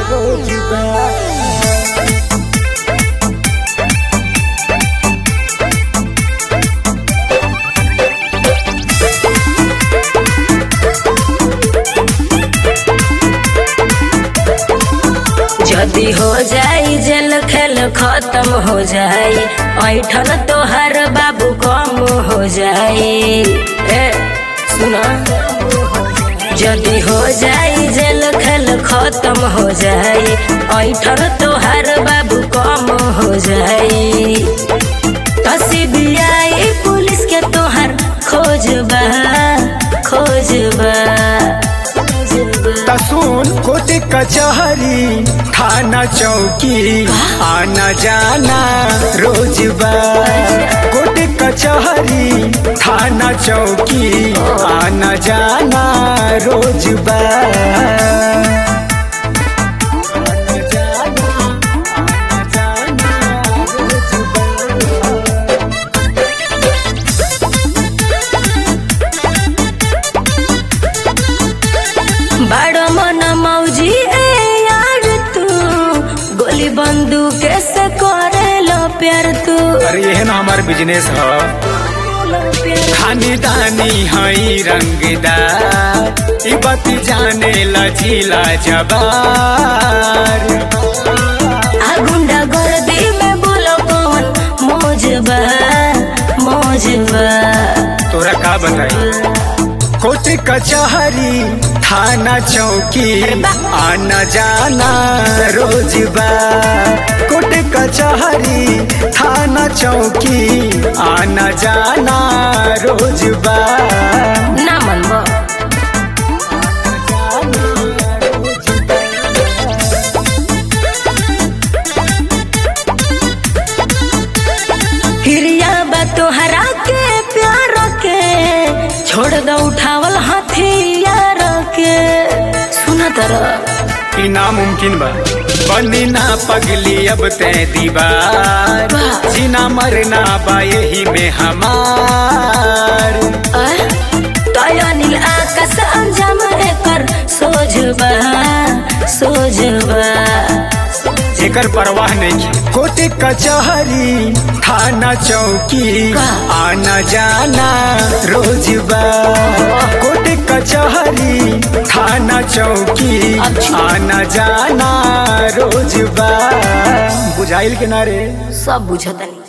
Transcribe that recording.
रोज बा जदी हो जाई जेल खेल खत्म हो जाई ऐठन तोहर बाबू कम हो जाई ए सुना जदी हो जाई जेल खेल खत्म हो जाई ऐठन तोहर बाबू कम हो जाई सीबीआई पुलिस के तोहर खोजबा खोजबा खोजबा तसून कोट कचहरी थाना चौकी आना जाना रोज बा कोट कचहरी थाना चौकी आना जाना रोज बा आना जाना, आना जाना रोज बा। बड़ मन मौजी ए यार तू गोली बंदूक से करे लो प्यार तू अरे ये ना हमार बिजनेस है खानी दानी हई रंगदार ई बती जाने लचीला जबार आ गुंडा गर्दी में बोलो कौन मौजबा मौजबा तोरा का बताई कोट कचहरी थाना चौकी आना जाना रोज बा कोट कचहरी थाना चौकी आना जाना रोज बा ना मनबो हिरिया बा तोहरा के प्यार के छोड़ दो उठावल हथियार के सुना तरह ई नामुमकिन बा बनी ना पगली अब ते दीवार वाह। जीना मरना बा यही में हमार तया नील आकाश अंजाम एकर सोझबा सोझबा जेकर परवाह नहीं कोट कचहरी थाना चौकी का? आना जाना रोज बा कोट कचहरी थाना चौकी अच्छा। आना जाना रोज बा बुझाइल के नारे सब बुझतनी